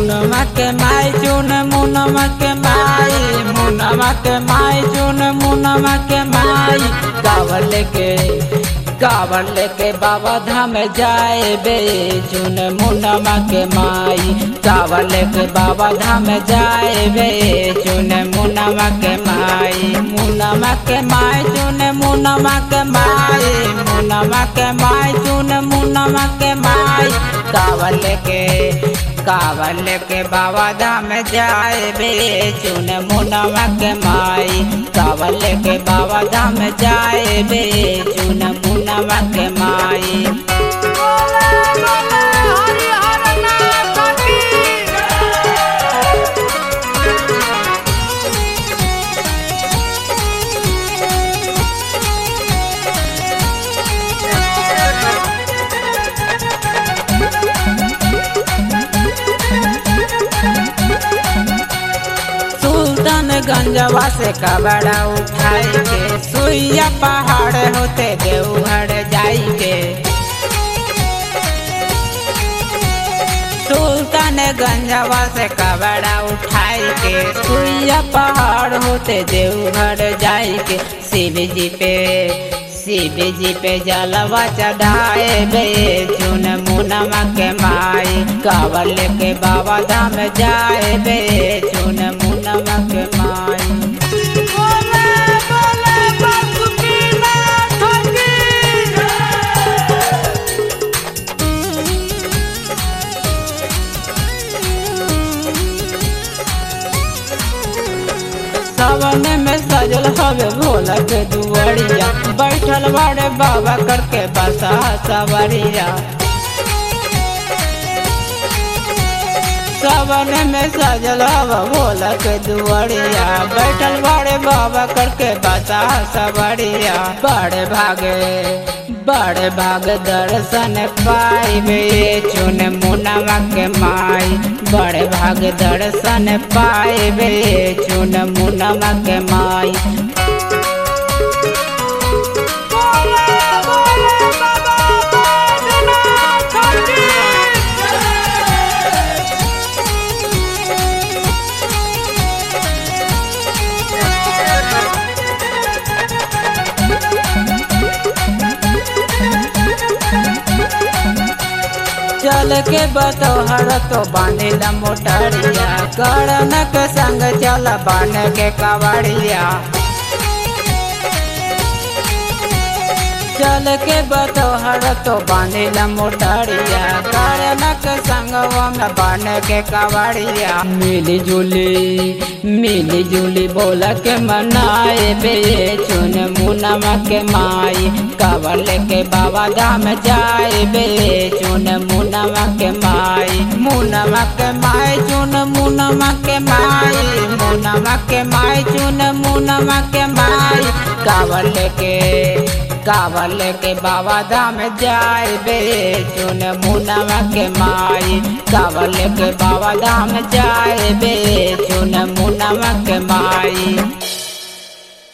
मुनमा के माई चुन मुनमा के माई मुनमा के माई चुन मुनमा के माई कावर लेके कावर लेके बाबा धाम जाए बे चुन मुनमा के माई कावर लेके बाबा धाम जाए बे चुन मुनमा के माई मुनमा के माई चुन मुनमा के माई मुनमा के माई चुन मुनमा के माई कावर लेके कावर लेके बाबा धाम जाए बे चुन मुनमा के माई कावर लेके बाबा धाम जाए बे चुन मुनमा के माई सुल्तानगंजवा से कबड़ा उठाई के सुइया पहाड़ होते देवहर जाई के सुल्तानगंजवा से कबड़ा उठाई के सुइया पहाड़ होते देवघर जाई के शिव जी पे शिव जी पे जलवा चढ़ाए बे चुन मुनमा के माई कावर लेके बाबा धाम जाए बे चुन मुनमा के माई सावन में सजल हवे भोला के दुआरिया बैठल बाड़े बाबा करके बसा सवरिया सावन में सजल हवा भोला के दुआरिया बैठल बाड़े बाबा करके बसा सवरिया बड़े भागे बड़े भाग दर्शन पाइबे चुन मुनवा के माई बड़े भाग दर्शन पाइबे चुन मुनवा के माई चल के बतोहर तो बांधिल मोटरिया करणक संग चल बन के कवड़िया चल के बतोहर तो बांधिल मोटरिया करणक संग बन के कवड़िया मिली जुली मिली जुली बोल के मनाए बे चुन मुनमा के माई कावर लेके बाबा धाम जाए बे चुन मुनमा के माई मुनमा के माई चुन मुनमा के माई मुनमा के माई चुन मुनमा के माई कावर लेके कावर लेके बाबा धाम जाए बे चुन मुनमा के माई कावर लेके बाबा धाम जाए बे चुन मुनमा के माई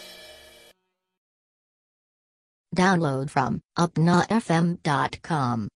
Download from upnafm.com.